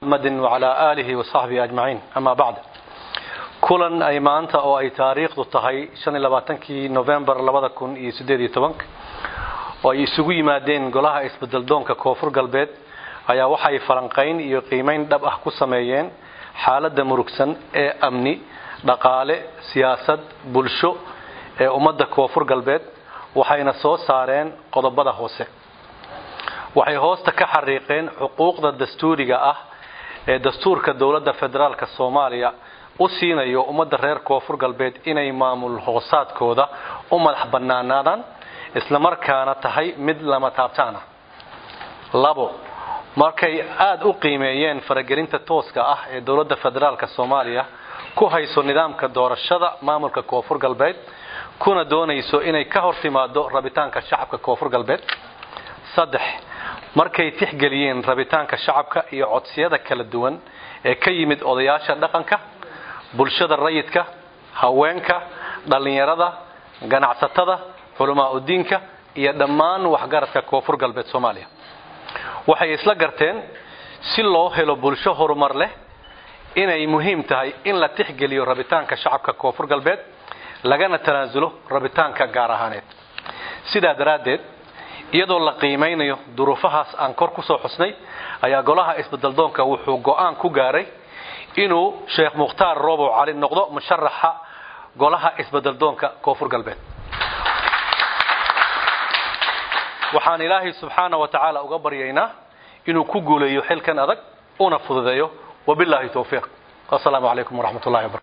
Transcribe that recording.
محمد وعلى آله وصحبه أجمعين أما بعد kulan ay maanta oo ay taariikhdu tahay shan iyo labaatankii novembar labada kun iyo siddeed iyo tobanka oo ay isugu yimaadeen golaha isbedeldoonka koonfur galbeed ayaa waxay falanqayn iyo qiimayn dhab ah ku sameeyeen xaaladda murugsan ee amni dhaqaale siyaasad bulsho ee ummadda koonfur galbeed waxayna soo saareen qodobada hoose waxay hoosta ka xariiqeen xuquuqda dastuuriga ah ee dastuurka dowladda federaalka soomaaliya u siinayo ummadda reer koonfur galbeed inay maamul hoosaadkooda u madax bannaanaadaan islamarkaana tahay mid lama taabtaan ah labo markay aada u qiimeeyeen faragelinta tooska ah ee dowladda federaalka soomaaliya ku hayso nidaamka doorashada maamulka koonfur galbeed kuna doonayso inay ka hor timaado rabitaanka shacabka koonfur galbeed saddex markay tixgeliyeen rabitaanka shacabka iyo codsiyada kala duwan ee ka yimid odayaasha dhaqanka bulshada rayidka haweenka dhallinyarada ganacsatada culamaa udiinka iyo dhammaan waxgaradka koonfur galbeed soomaaliya waxay isla garteen si loo helo bulsho horumar leh inay muhiim tahay in la tixgeliyo rabitaanka shacabka koonfur galbeed lagana tanaasulo rabitaanka gaar ahaaneed sidaa daraaddeed iyadoo la qiimaynayo duruufahaas aan kor ku soo xusnay ayaa golaha isbedeldoonka wuxuu go'aan ku gaaray inuu sheekh mukhtaar roobow cali noqdo musharaxa golaha isbedeldoonka koonfur galbeed waxaan ilaahay subxaana wa tacaala uga baryaynaa inuu ku guuleeyo xilkan adag una fududeeyo wabilaahi towfiiq wasalaamu calaykum waraxmat ullahi wabarakatu